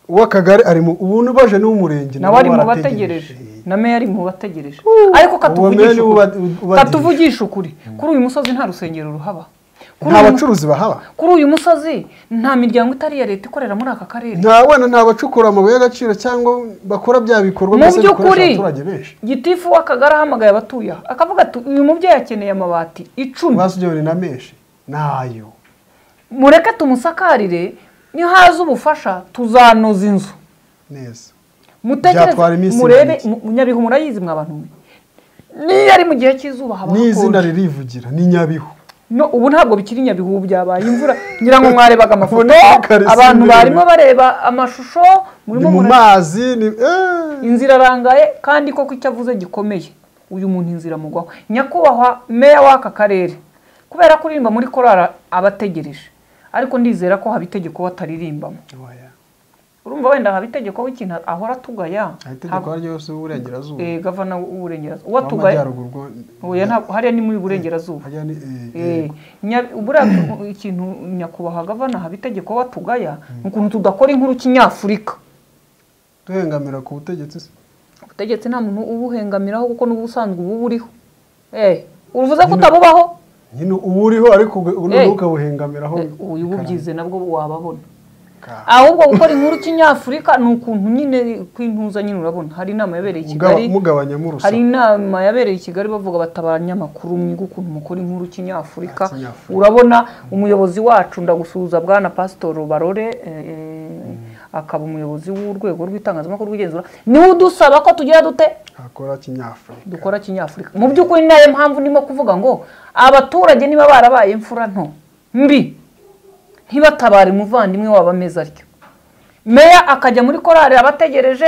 uw'akagari ari mu ubuntu baje n'uw'umurenge nawe ari mu bategereje na meya ari mu bategereje ariko meya katuvugisha niwe uba- ukuri ubagisha. katuvugisha ukuri kuri uyu musozi nta rusengero ruhaba Kuri nta uyu mu- bacuruzi bahaba kuri uyu musozi nta miryango itari iya leta ikorera muri aka karere nta wenda nta bacukura amabuye y'agaciro cyangwa bakora bya bikorwa mu byose bikoresha by'ukuri abaturage benshi gitifu w'akagari ahamagaye abatuye aha, akavuga ati uyu mubyeyi akeneye amabati icumi basubyewe na menshi nayo mureke tumusakarire niyo haza ubufasha tuzanoza inzu neza mutegereze Byatwara iminsi murebe ingana iki? mu- nyabihu murayizi mwa bantu mwe niyo ari mu gihe cy'izuba haba n'izina hakonje ririvugira ni nyabihu no ubu ntabwo bikiri nyabihu ubu byabaye imvura ngira ngo mwarebaga amafoto kare abantu simbere. barimo bareba amashusho ni murimo mu mura- mazi ni inzira arangaye kandi koko icyo avuze gikomeye uyu muntu inzira amugwaho nyakubahwa meya w'aka karere kubera kuririmba muri korara abategereje ariko ndizera ko haba itegeko we ataririmbamo urumva wenda haba itegeko w'ikintu ahora atugaya itegeko ryo hose uburengerazuba Eh, gavana w'uburengerazuba Uwo uwatugaya amajyaruguru bwo- oya ntabwo hariya ni muri burengerazuba hariya ni, eh, Eh, nya- buriya ikintu nyakubahwa gavana haba itegeko we atugaya ni ukuntu tudakora inkuru kinyafurika tuhengamira ku butegetsi se ubutegetsi nta muntu ubuhengamiraho kuko n'ubusanzwe ubu buriho eh uruvuze ko utabubaho nyine uba uriho ariko ubu Eh. noneho ukabuhengamiraho uyu ububyize nabwo wababona ahubwo gukora inkuru kinyafurika ni ukuntu nyine kw'intuza nyine urabona hari inama yabereye i Mugaba- kigali mugabanyamo urusaku. hari inama yabereye i kigali bavuga bati abanyamakuru mwiga ukuntu mukora inkuru kinyafurika Kinyafurika. urabona umuyobozi wacu ndagusuhuza bwana pasitoro barore eh, eh, akaba umuyobozi w'urwego rw'itangazamakuru rw'igenzura niwe udusaba ko tugira dute hakora kinyafurika dukora kinyafurika mu by'ukuri ni nayo mpamvu ndimo kuvuga ngo abaturage niba barabaye imfura nto mbi ntibatabare umuvandimwe waba ameze atyo meya akajya muri korari abategereje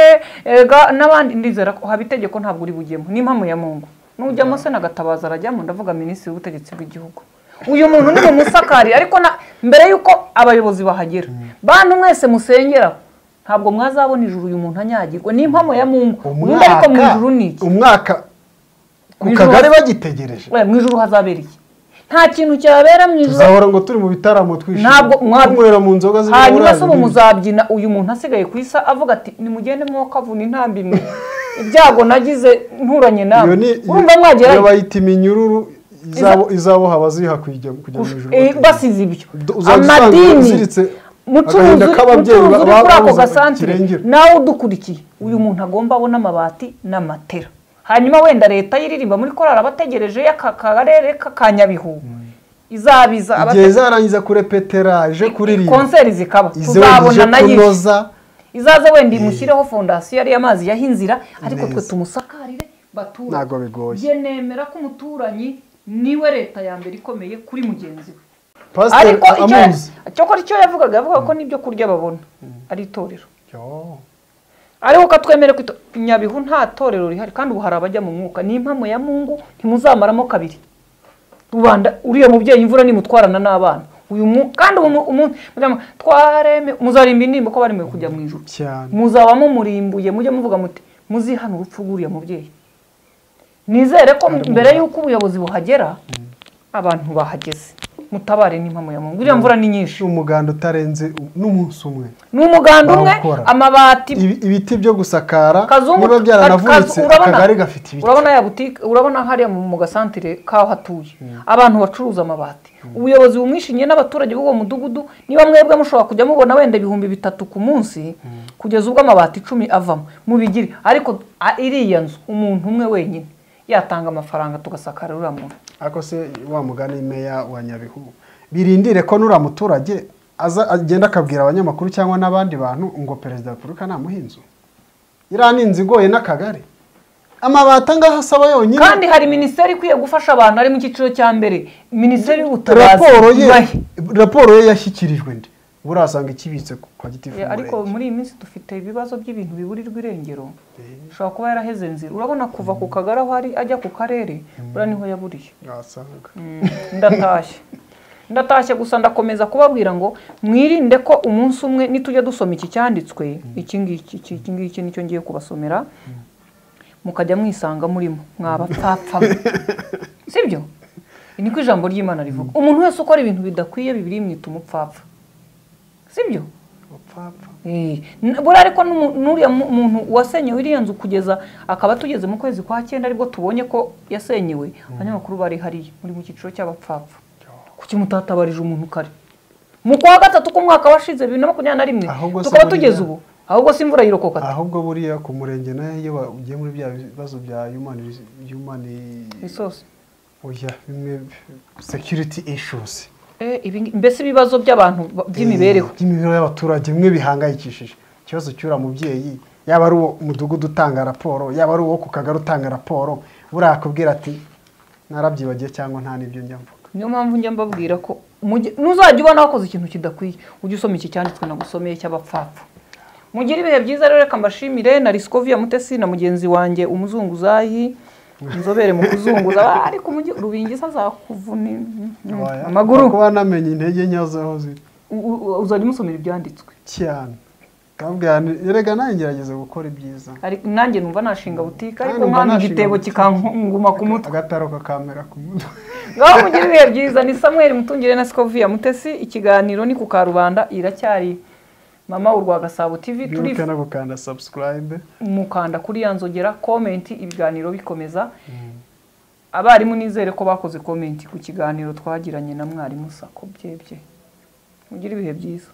n'abandi ndizera ko haba itegeko ntabwo uri bujyemo ni impamo ya mungu nujyamo se nagatabaza arajyamo ndavuga minisitiri w'ubutegetsi bw'igihugu uyu muntu ni mumusakari ariko na mbere y'uko abayobozi bahagera bantu mwese musengeraho ntabwo mwazabona ijuru uyu muntu anyagirwa ni impamo ya mungu Mungu ariko mu ijuru ni iki umwaka ku Mu ijuru- kagari bagitegereje we mu ijuru hazabera iki nta kintu cyabera mu ijuru tuzahora ngo turi mu bitaramo twishimye ntabwo mwab- tunywera mu nzoga hanyuma se ubu z'ibirahuri. muzabyina uyu muntu asigaye ku isa avuga ati nimugende mwokavuna intambi mwe ibyago nagize nturanye nawe iyo ni urumva iyo mwagerayo bayita iminyururu izabo izaboha abaziha kujya kujya mu ijuru Eh, basize ibyo uzajya usanga amadini uziritse mucuruzi agahinda k'ababyeyi mucuruzi uri ba- kuri ako babuze gasantere kirengera. nawe udukurikiye uyu muntu agomba abona amabati n'amatera hanyuma wenda leta y'iririmba muri korari abategereje y'aka karere ka- ka nyabihu izabiza igihe abate- izarangiza kurepeteraje kuririmba konseri zikaba ize tuzabona ije nayo kunoza izaze wenda imushyireho fondasiyo ariyo amazi yaho inzira ariko twe tumusakarire batura ntabwo bigoye njye nemera ko umuturanyi niwe leta ya mbere ikomeye kuri mugenzi we Pasiteri ariko icyo amuzi. cyokora icyo yavugaga yavugaga ko n'ibyo kurya babona ari itorero ariko ko twemere kwito nyabihu nta torero rihari kandi ubu hari abajya mu mwuka ni impamo ya mungu ntimuzamaramo kabiri rubanda uriya mubyeyi imvura nimutwarana n'abana uyu mu kandi ubu mu- umu- mujya- twareme muzarimba indirimbo ko baremeye kujya mu ijuru cyane muzaba mumurimbuye mujye muvuga muti muzihane urupfu rw'uriya mubyeyi nizere ko mbere y'uko ubuyobozi buhagera abantu bahageze mutabare n'impamo ya mungu uriya mvura ni nyinshi umuganda utarenze u- n'umunsi umwe ni umuganda umwe Barawukora. amabati Ibi- ibiti byo gusakara Kazungu- niba byaranavunitse Kazu- urabona- akagari gafite ibiti urabona ya butike urabona hariya mu mu gasantire kaho hatuye abantu bacuruza amabati ubuyobozi bumwishingiye n'abaturage b'uwo mudugudu niba mwebwe mushobora kujya mubona wenda ibihumbi bitatu ku munsi kugeza ubwo amabati icumi avamo mubigire ariko a- iriya nzu umuntu umwe wenyine yatanga amafaranga tugasakara uriya muntu ariko se wa mugani meya wa nyabihu birindire ko nuriya muturage aza agenda akabwira abanyamakuru cyangwa n'abandi bantu ngo perezida wa repubulika ntamuha inzu iriya ni inzu igoye n'akagari amabati angaha asaba yonyine kandi hari minisiteri ikwiye gufasha abantu ari mu cyiciro cya mbere minisiteri y'ubutabazi raporo ye ibahe. raporo ye yashyikirijwe nde burasanga ikibitse ku- kwa gitifu Eh, ariko muri iyi minsi dufite ibibazo by'ibintu biburirwa irengero ushobora kuba yaraheze nzira urabona kuva ku kagari aho ari ajya ku karere buriya niho yaburiye wasanga ndatashye ndatashye gusa ndakomeza kubabwira ngo mwirinde ko umunsi umwe nitujya dusoma iki cyanditswe iki ngiki iki- iki ngiki nicyo ngiye kubasomera mukajya mwisanga murimo mwabapfapfa sibyo ni ko ijambo ry'imana rivuga umuntu wese ukora ibintu bidakwiye bibiri mwita umupfapfa sibyo Eh, n- buriya ariko n'umu- n'uriya mu- muntu wasenyewe iriya nzu kugeza akaba tugeze mu kwezi kwa cyenda aribwo tubonye ko yasenyewe abanyamakuru bari hariya muri mu cyiciro cy'abapfapfa kuki mutatabarije umuntu kare mu kwa gatatu k'umwaka washize bibiri na makumyabiri na rimwe Ahubwo se tukaba buriya- tugeze ubu ahubwo si imvura yirokoka ahubwo buriya ku murenge nayo iyo ba- ugiye muri bya bibazo bya human res- human resource oya bimwe security issues Eh, ibi ngi- mbese ibibazo by'abantu ba- by'imibereho Eh, by'imibereho y'abaturage bimwe bihangayikishije ikibazo cy'uriya mubyeyi yaba ari uwo mudugudu utanga raporo yaba ari uwo ku kagari utanga raporo buriya akubwira ati narabyibagiye cyangwa nta n'ibyo njya mvuga niyo mpamvu njya mbabwira ko mujye- ntuzajya ubona wakoze ikintu kidakwiye ujye usoma iki cyanditswe nagusomeye cy'abapfapfa mugire ibihe byiza rero reka mbashimire na risikoviya mutesi na mugenzi wanjye umuzunguzayi inzobere mu kuzunguza Ah, ariko umujyi rubingiza azakuvuna Waya, amaguru kuba namenye intege nke zo aho ziri U- u- uzajya umusomera ibyanditswe cyane ndababwira nti, erega nanjye ngerageza gukora ibyiza ariko nanjye numva nashinga butike ariko numva nkana nashinga igitebo butike. kikanguma ku mutwe agataro kakamera ku mutwe ngaho mugire ibihe byiza ni samuel mutungire na sikoviya mutesi ikiganiro ni ku karubanda iracyari mama u rwa gasabo tv mwibuke no gukanda subscribe mukanda kuri ya nzogera komenti ibiganiro bikomeza abarimu nizere ko bakoze komenti ku kiganiro twagiranye na mwarimu sako byebye mugire ibihe byiza